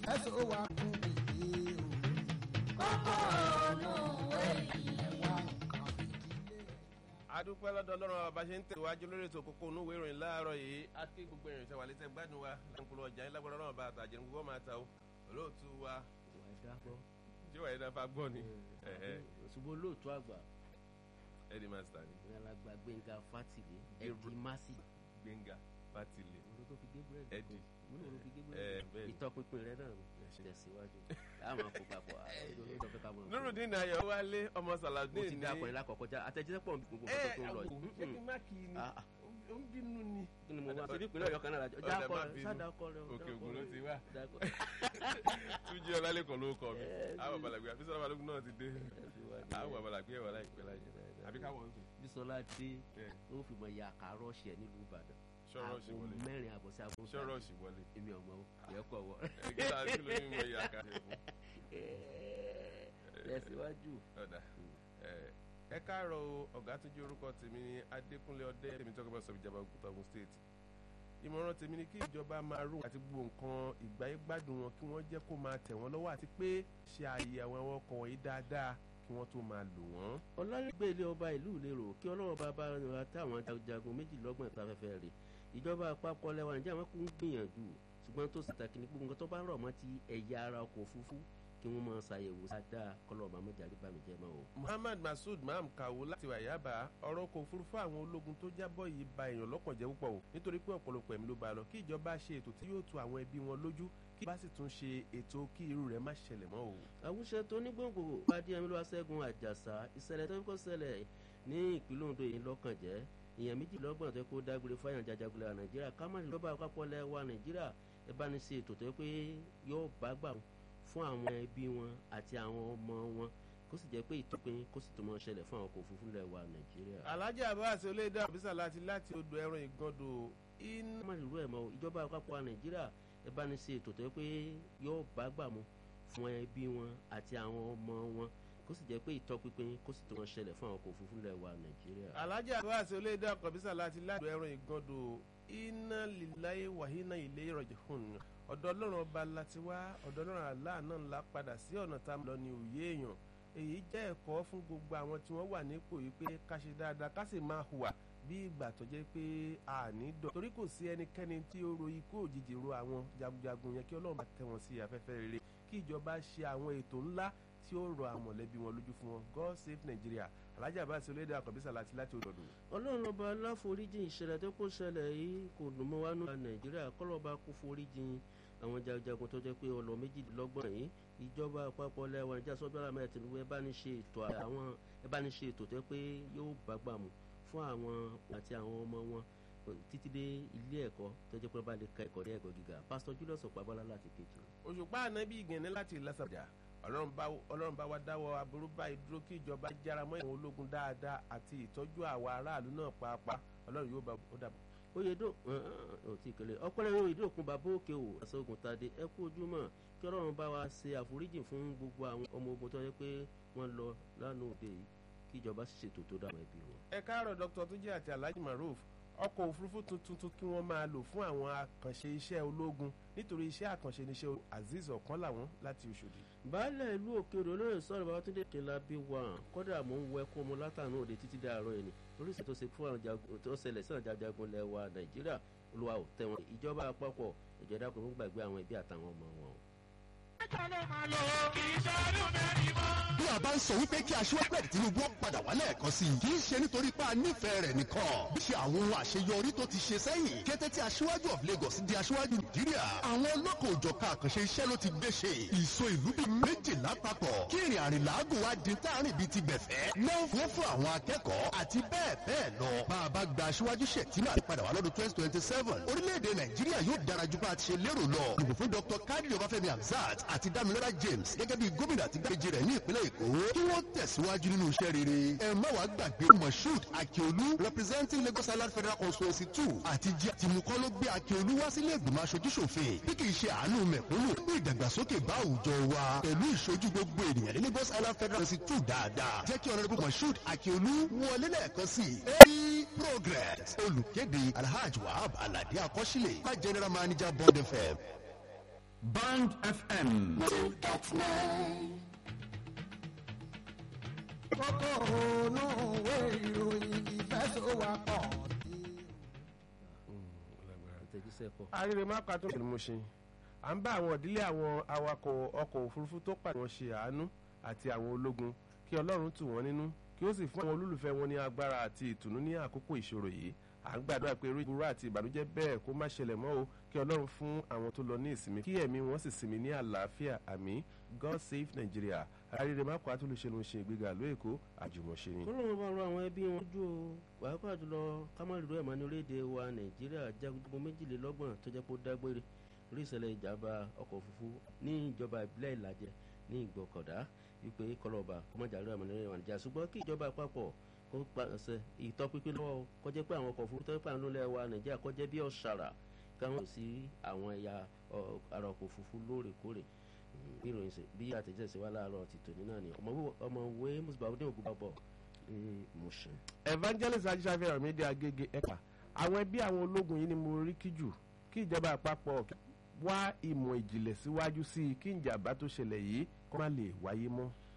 ẹ̀sùn ó wà kú ìdí òun. kókó ònú èyí. ẹ̀wà nǹkan ìdílé. adúpẹ́ lọ́dọ̀ ọlọ́run ọba ṣe ń tẹ̀wájú lórí ètò kókó onú ìwé ìròyìn láàárọ̀ yìí á kí gbogbo ìrìn ìṣẹ̀wà létẹ̀ gbádùn wa láǹkúrò ọjà yín lágbára ọlọ́run ọba àtàjẹ́ ní gbogbo máa ta o olóòtú wa ìwà ẹ̀dá gbọ́. tí wàá yẹn fa gbọ́ ni ṣùgbọ́n olóòtú àgbà ẹ̀dí mástà ni ní alàgbà gbẹ̀ngà fátìlé ẹ̀dì másì gbẹ̀ngà fátìlẹ̀ òun ló fi gé búrẹ́dì ẹ̀dì òun ló fi gé ẹ̀ búrẹ́dì bẹ́ẹ̀ ni. ìtọ́pinpin rẹ náà tẹ̀síwájú àmọ́ kó papọ̀ olóòtú fẹ́ ká mọ̀ nurudin ayọ̀ wálé ọmọ mo saladin ti ní dá akọrin lákọ̀ọ́kọ́ já àtẹ̀jíṣẹ́ pọ̀ gbogbo ẹ nǹkan tó ń lọ àwò ṣé kí yìí má kì í ni Ah, ah. ó ń bínú ni. kí ni mo wá síbí ìpínlẹ̀ ọ̀yọ́ kan náà lájọ já Ọ̀dà akọ má rẹ bínú. sáda akọ rẹ òkè ògùn ló ti wá dákọ túnjí ọlálẹ́kọ̀ọ́ ló kọ mi Ẹ, àwọn àbàlàgbé àbísọ́lá balógun náà ti dé rẹ àwọn àbàlàgbé ẹ̀wà láìpẹ́ láyé àbí káwọn ń sùn. bisola dé ẹ, ó fi mọ ya àkàrọ̀ ṣẹ̀ nílùú ìbàdàn ṣọ́rọ́ọ̀ṣì Aago wọlé mẹ́rin àbọ̀ sí aago ṣọ́rọ́ọ̀ṣì wọlé èmi ọmọ yẹ kọ̀ wọ́ ẹgbẹ́ àti lóyún mọ ìyá kan ṣe fún. tẹ̀síwájú ọ̀dà ẹ káàárọ̀ o ọ̀gá tó jẹ́ orúkọ tèmi ní adékúnlé ọdẹ tèmi tó kọ́ bá sọ ìjọba òkúta ogun state ìmọ̀ràn tèmi ni kí ìjọba máa rú àti gbogbo nǹkan ìgbáyé gbádùn wọn kí wọ́n jẹ́ kó máa tẹ̀ wọ́n lọ́wọ́ àti pé ṣe àyẹ̀wò àwọn ọkọ̀ wọ̀nyí dáadáa kí wọ́n tó máa lò wọ́n. ọlọ́lẹ́gbẹ́ ilé ọba ìlú ìlérò kí ọlọ́wọ́ bá bá wa táwọn jagunjagun méjìlélọ́gbọ̀n ìtafẹ́fẹ́ rè ìjọba àpapọ̀ lẹ́wà níjà wọn kò ń gbìyànjú ṣùgbọ́n tó sì tàkì ní gbogbo nǹkan tó bá rọ̀ mọ́ ti ẹ̀yà ara ọkọ̀ òfurufú kí wọ́n máa ṣàyẹ̀wò dáadáa kọ́lọ́ ọba mọ́jàrí bá mi jẹ́ mọ́ o. muhammad masood maham kawo láti wàyábà ọ̀rọ̀ ọkọ̀ òfurufú àwọn ológun tó jábọ̀ yìí ba èèyàn lọ́kàn jẹ́ púpọ̀ o nítorí pé ọ̀pọ̀lọpọ̀ ẹ̀mí ló bá lọ kí ìjọba ṣe ètò tí yóò tu àwọn ẹbí wọn lójú kí bá sì tún ṣe ètò kí irú rẹ̀ má ṣẹlẹ̀ mọ́ o. àwùjọ tó ní gbòǹgbò pàdé ẹmílò aṣẹ́gun àjàsà ìṣẹ̀lẹ̀ tó kọ́ ṣẹlẹ̀ ní ìpínlẹ̀ ondo yìí lọ́kàn jẹ́ èèyàn méjìlélọ́gbọ̀n tó kó dágbére fáyàn jajagunlẹ̀ nàìjíríà kámánì lọ́ba àpapọ̀ lẹ́wà nàìjíríà ẹ bá ní ṣe ètò tó yẹ pé yóò bá gbà fún àwọn ẹbí wọn àti àwọn ọmọ wọn kó sì jẹ́ pé ìtọ́pin kó sì tó mọ́ ṣẹlẹ̀ fún àwọn ọkọ̀ òfurufú lẹ́wà nàìjíríà. alhaji abbas olóyèdè àbísà láti láti odò ẹran ìgàndò iná. kámánì ìlú ẹ̀ mọ́ ìjọba àpapọ̀ nàìjíríà ẹ bá ní ṣe ètò tó yẹ pé yóò bá gbà mú fún ẹbí wọn àti àwọn ọmọ wọn kó sì jẹ́ pé ìtọ́pinpin kó sì tó wọn ṣẹlẹ̀ fún àwọn ọkọ̀ òfurufú lẹ́wà nàìjíríà. alhaji abbas olóyèdè àkọ́bísà láti láti odò ẹran ìgàndò iná líláyé wàhínà ilé ìrọ̀jẹ̀ hùn ọ̀dọ̀ ọlọ́run ọba láti wá ọ̀dọ̀ ọlọ́run àlá náà ńlá padà sí ọ̀nà tá a lọ ní òye èèyàn èyí jẹ́ ẹ̀kọ́ fún gbogbo àwọn tí wọ́n wà nípò yìí pé ká ṣe dáadáa ká sì máa hùwà bí ìgbà tó jẹ́ pé a ní dọ̀ torí kò sí ẹnikẹ́ni tí ó ro ikú òjijì ro àwọn jagunjagun yẹn kí ọlọ́run bá tẹ̀ wọ́n sí afẹ́fẹ́ rere kí ìjọba ṣe àwọn ètò ńlá tí ó rọ àwọn mọ̀lẹ́bí wọn lójú fún wọn god save nigeria alhaji abbas olóyèdè àkọ́bísà láti láti odò ọlọ́run ọba aláforíjì ìṣẹ̀lẹ̀ tó kó ṣẹlẹ̀ yìí kò dùn mọ́ wánú nàìjíríà kọ́lọ́ba kó foríjì àwọn jagunjagun tó jẹ́ pé ọlọ méjìlélọ́gbọ̀n yìí ìjọba àpapọ̀ lẹ́wọ̀n ìjà sọ́bíàlà mẹ́rin tìǹbù ẹ bá ní ṣe ètò àwọn ẹ bá ní ṣe ètò tó pé yóò bá gbà mú fún àwọn àti àwọn ọmọ wọn títí dé ilé ẹ̀kọ́ tó jẹ́ pé wọ́n bá lè ka ẹ̀kọ́ ní ẹ̀kọ́ gíga pásítọ̀ julius ọ̀pábọ́lá láti kejì. òṣùpá ànábì ìgànnì láti ìlàsàjà ọlọ́run bá wa dáwọ́ aburú báyìí dúró kí ìjọba jára mọ́ ìwọ̀n ológun dáadáa àti ìtọ́jú àwa aráàlú náà pàápàá ọlọ́run yóò bá ó dàbọ̀. oyèdò ọtí ìkẹlẹ ọpọlọpọ oyèdò òkun bàbá òkè o àṣọgùn tadé ẹ kú ojúmọ́ kí ọlọ́run bá wa ṣe àforíjì fún gbogbo àwọn ọmọ ogun tó yẹ pé wọ́n lọ lánàá òde yìí kí ìjọba sì ṣètò tó dáwọn ẹbí wọn. ẹ káàárọ̀ dr tuji àti alhaji maruf ọkọ̀ òfurufú tuntun tún kí wọ́n máa lò fún àwọn àkànṣe iṣẹ́ ológun nítorí iṣẹ́ àkànṣe níṣẹ́ azeez ọ̀kan làwọn láti Òṣòdì. baálẹ̀ ìlú òkèèrè olóyè sọ̀rọ̀ babatunde kìlá bí wà kọ́dà mò ń wọ ẹkún ọmọ látàánú òde títí dé àárọ̀ yìí ni oríṣi tó ṣe fún àwọn jagun tó ṣẹlẹ̀ sí àwọn jagun lẹ́wà nàìjíríà olúwa ò tẹ̀wọ̀n ìjọba àpapọ̀ ìjọba kò ń gbàgbé àwọn ẹbí àtàwọn ọmọ wọn. bí a bá ń sọ wípé kí aṣíwájú ẹ̀dì tinubu ó padà wá lẹ́ẹ̀kan sí i kì í ṣe nítorí pé a nífẹ̀ẹ́ rẹ̀ nìkan bí ṣe àwọn ohun àṣeyọrí tó ti ṣe sẹ́yìn kété tí aṣíwájú of lagos di aṣíwájú nàìjíríà àwọn ọlọ́kọ̀ òjọ̀ka àkànṣe iṣẹ́ ló ti gbé ṣe ìso ìlú bíi méjìlá papọ̀ kí ìrìn àrìn làágùn wá di táàrin bíi ti gbẹ̀fẹ́ náà fún fún àwọn akẹ́kọ̀ọ́ àti bẹ́ẹ̀ bẹ́ẹ̀ lọ bá a bá gba aṣíwájú ṣètìmá padà wá lọ́dún twenty twenty seven orílẹ̀-èdè nàìjíríà yóò dára ju bá a ti ṣe lérò lọ ìbò fún dr kadri ọbáfẹ́mi hamzat àti damilola james gẹ́gẹ́ bí gómìnà àti gbàgbé rẹ̀ ní ìpínlẹ̀ èkó kí wọ́n tẹ̀síwájú nínú iṣẹ́ rere ẹ má wàá gbàgbé moshood akiolu representing lagos island federal constituency two àti jí àtìmúkọ́ ló gbé akiolu wá sílé ìgbìmọ̀ aṣojúṣòfin bí kì í ṣe àánú mẹ̀kúnnù fún ìdàgbàsókè bá àwùjọ wa pẹ̀lú ìṣojú gbogbo ènìyàn ní lagos island federal constituency two dáadáa jẹ́ kí honourable moshood akiolu wọlé lẹ́ẹ̀kan sí i progress olùkéde alhaji wahab alade akọ́sílẹ̀ má general manager bond fm Band FM. kókó ònú òwe ìròyìn ìfẹsọ̀wápọ̀ àtẹ̀jíṣẹ́ kọ. arére má ka tó kìlú mo ṣe à ń bá àwọn ìdílé àwọn awakọ̀ ọkọ̀ òfurufú tó pàdé wọn ṣe àánú àti àwọn ológun kí ọlọ́run tù wọ́n nínú kí ó sì fún àwọn olólùfẹ́ wọn ní agbára àti ìtùnú ní àkókò ìṣòro yìí à ń gbàdúrà pé irú ìburú àti ìbànújẹ́ bẹ́ẹ̀ kó má ṣẹlẹ̀ mọ́ o kí ọlọ́run fún àwọn tó lọ ní ìsinmi kí ẹ̀mí wọn sì sinmi ní àlàáfíà àmì god save nigeria arére má kó atúlùṣe ló ń ṣe ìgbéga ló èkó àjùmọ̀ṣe ni. kọ́lọ́mù bá rọ àwọn ẹbí wọn ojú o pàápàá jùlọ kámárìlú ẹ̀mọ́ ní orílẹ̀-èdè wa nàìjíríà jagunjagun méjìlélọ́gbọ̀n tó jẹ́ pé ó dágbére rí ìṣẹ̀lẹ̀ ìjàmbá ọkọ̀ òfurufú ní ìjọba ìbílẹ̀ ìlàjẹ ní ìgbọ̀kọ̀dá wípé kọlọ́ọ̀bà kọ́mọ́jàlú ẹ̀mọ́ ní orílẹ̀-èdè nàìjíríà ṣùgbọ́n kí ìjọba àpapọ̀ kó pàṣẹ ìtọ́pinpin lọ́wọ́ o, kó jẹ́ pé àwọn ọkọ̀ òfurufú tó ń pàánù lẹ̀ wa nàìjíríà kó jẹ́ bí ọ̀ṣàrà káwọn kò sí àwọn ẹ̀yà ọ- ara ọkọ̀ òfurufú lóòrèkóòrè Mm, bí ìròyìn ṣe bí àtẹ̀jẹ́ ṣe wá láàárọ̀ ti tòní náà ni ọmọwé mùsùlùmí ògùn bàbọ̀ ní mùsùn. evangelist ajíṣàfihàn mi dé agége ẹ̀ka àwọn ẹbí àwọn ológun yìí ni mo rí kí jù kí ìjọba àpapọ̀ wá ìmọ̀ ìjìnlẹ̀ síwájú sí i kí ìjàmbá tó ṣẹlẹ̀ yìí kó má lè wáyé mọ́.